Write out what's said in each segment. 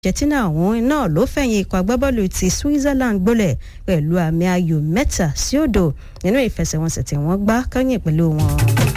Argentina ọ̀hún náà ló fẹ̀yìn ikọ̀ agbábọ́ọ̀lù ti Switzerland gbólẹ̀ pẹ̀lú àmì ayò mẹ́ta sí òdo nínú ìfẹsẹ̀wọnsẹ̀ tí wọ́n gbá kẹ́yìn pẹ̀lú wọn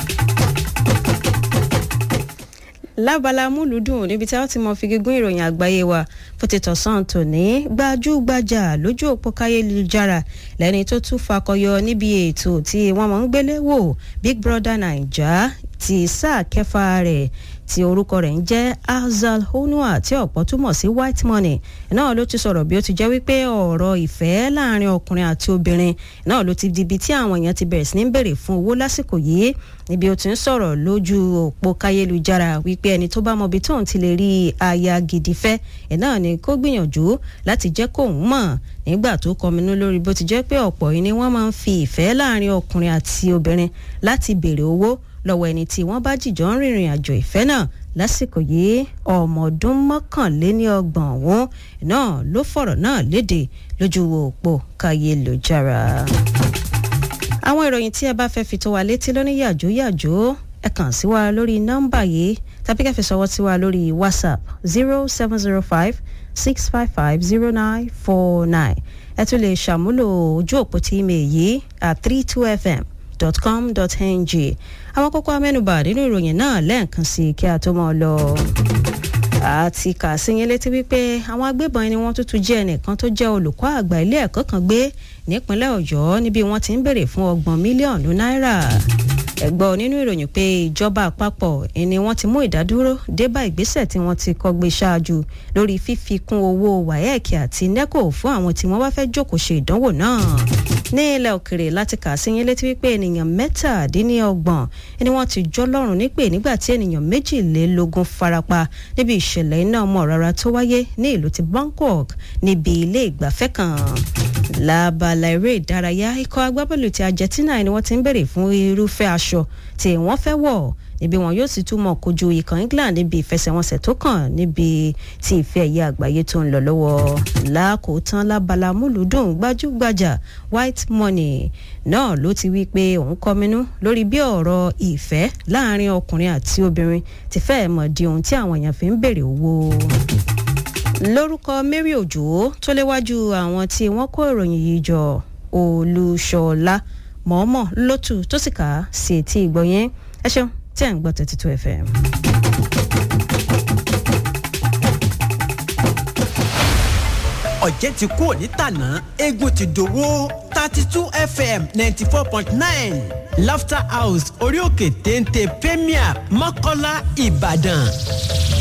lábala múlùdùn níbi tí a ti mọ fi gígùn ìròyìn àgbáyé wa fún ti tọ̀sán tòní gbajúgbajà lójú òpó káyélujára lẹ́ni tó tún fakọyọ níbi ètò tí wọ́n mọ̀ ń gbélé wò Big Brother Naija ti sáà kẹfà rẹ̀ tí orúkọ rẹ̀ ń jẹ́ Azal Honua tí ọ̀pọ̀ túmọ̀ sí white money náà ló ti sọ̀rọ̀ bí ó ti jẹ́ wípé ọ̀rọ̀ ìfẹ́ láàrin ọkùnrin àti obìnrin náà ló ti di ibi tí àwọn èèyàn ti bẹ̀rẹ̀ sí ní béèrè fún owó lásìkò yìí níbi ó ti ń sọ̀rọ̀ lójú òpó káyélujára wípé ẹni tó bá mọ ibi tóun ti lè rí aya gidi fẹ́ ẹ̀ náà ni kó gbìyànjú láti jẹ́ kóun mọ̀ nígbà tó kọminú lórí bó ti jẹ́ pé ọ̀pọ̀ yìí ni wọ́n máa ń fi ìfẹ́ láàrin ọkùnrin àti obìnrin láti béèrè owó lọ́wọ́ ẹni tí wọ́n bá jìjọ ń rìnrìn àjò ìfẹ́ náà lásìkò yìí ọmọ ọdún mọ́kànléní ọgbọ̀n ọ̀hún náà ló fọ̀rọ̀ náà léde lójú òpó káyélujára. àwọn ìròyìn tí ẹ bá fẹ́ fi tó wa létí lóní yàjó yàjó ẹ kàn sí wa lórí nọ́mbà yìí tàbí kẹ́ fi ṣọwọ́ sí wa lórí whatsapp zero seven zero five six five five zero nine four nine ẹ tún lè ṣàmúlò ojú òpó tí email yìí at three two fm com.ng àwọn kókó amẹ́nubà nínú ìròyìn náà lẹ́ẹ̀kan sí kí a tó mọ́ ọ lọ. àti kà sí yín létí wípé àwọn agbébọn ni wọ́n tuntun jẹ́ ẹnìkan tó jẹ́ olùkọ́ àgbà ilé ẹ̀kọ́ kan gbé nípínlẹ̀ ọ̀yọ́ níbi wọ́n ti ń béèrè fún ọgbọ̀n mílíọ̀nù náírà ẹ̀gbọ́n nínú ìròyìn pé ìjọba àpapọ̀ ni wọ́n ti mú ìdádúró dé bá ìgbésẹ̀ tí wọ́n ti kọ́ gbé ṣáájú lórí fífikún owó waec àti neco fún àwọn tí wọ́n bá fẹ́ jókòó ṣe ìdánwò náà ní ilẹ̀ òkèrè láti kà sí yín létí wípé ènìyàn mẹ́tàdínlọ́gbọ̀n ni wọ́n ti jọ́ lọ́rùn nípè nígbà tí ènìyàn méjìlélógún farapa níbi ìṣẹ̀lẹ̀ iná ọmọ rárá tó wáyé ní ìlú ti Bangkok níbi ilé ìgbafẹ́ kan lábala eré ìdárayá ikọ̀ agbábọ́ọ̀lù ti Argentina ni wọ́n ti ń béèrè fún irúfẹ́ aṣọ tí wọ́n fẹ́ wọ̀ níbi wọn yóò sì túmọ̀ kojú ikọ̀ England níbi ìfẹsẹ̀wọnsẹ̀ tó kàn níbi tí ìfẹ́ ẹ̀yẹ àgbáyé tó ń lọ lọ́wọ́ lákòótán lábala múlùdùn gbajúgbajà white money náà ló ti wí pé òun kọminú lórí bí ọ̀rọ̀ ìfẹ́ láàrin ọkùnrin àti obìnrin ti fẹ́ẹ̀ mọ̀ di ohun tí àwọn èèyàn fi ń béèrè owó lórúkọ Mary Òjò tó léwájú àwọn tí wọ́n kó ìròyìn yìí jọ Olúṣọlá mọ̀ọ́mọ̀ lótú tó sì kà á sí etí ìgbọ̀nyẹn ẹ ṣeun tí ẹ̀ ń gbọ́ thirty two fm. ọ̀jẹ̀ ti kú òní tàná eégún ti dòwó thirty two fm ninety four point nine laughter house orí òkè téńté premier mọ́kọ́lá ìbàdàn